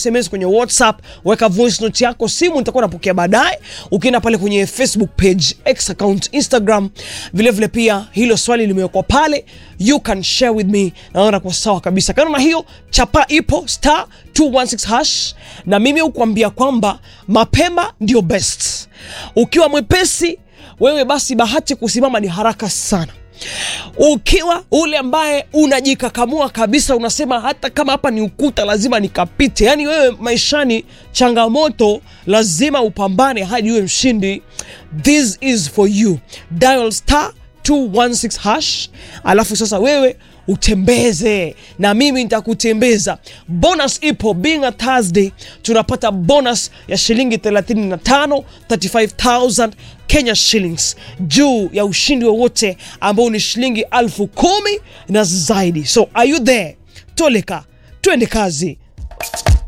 sms kwenye whatsapp weka voice note yako simu nitakuwa napokea baadaye ukienda pale kwenye facebook page x account instagram vilevile vile pia hilo swali limewekwa pale you can share with me naona kwa sawa kabisa kando na hiyo chapa ipo star 216 hash na mimi hukuambia kwamba mapema ndio best ukiwa mwepesi wewe basi bahati kusimama ni haraka sana ukiwa ule ambaye unajikakamua kabisa unasema hata kama hapa ni ukuta lazima nikapite yaani wewe maishani changamoto lazima upambane hadi uwe mshindi this is for you dial star 216 hash alafu sasa wewe utembeze na mimi nitakutembeza bonus ipo being a thursday tunapata bonus ya shilingi 35 35000 kenya shillings juu ya ushindi wowote ambao ni shilingi alfu kumi na zaidi so are you there toleka twende kazi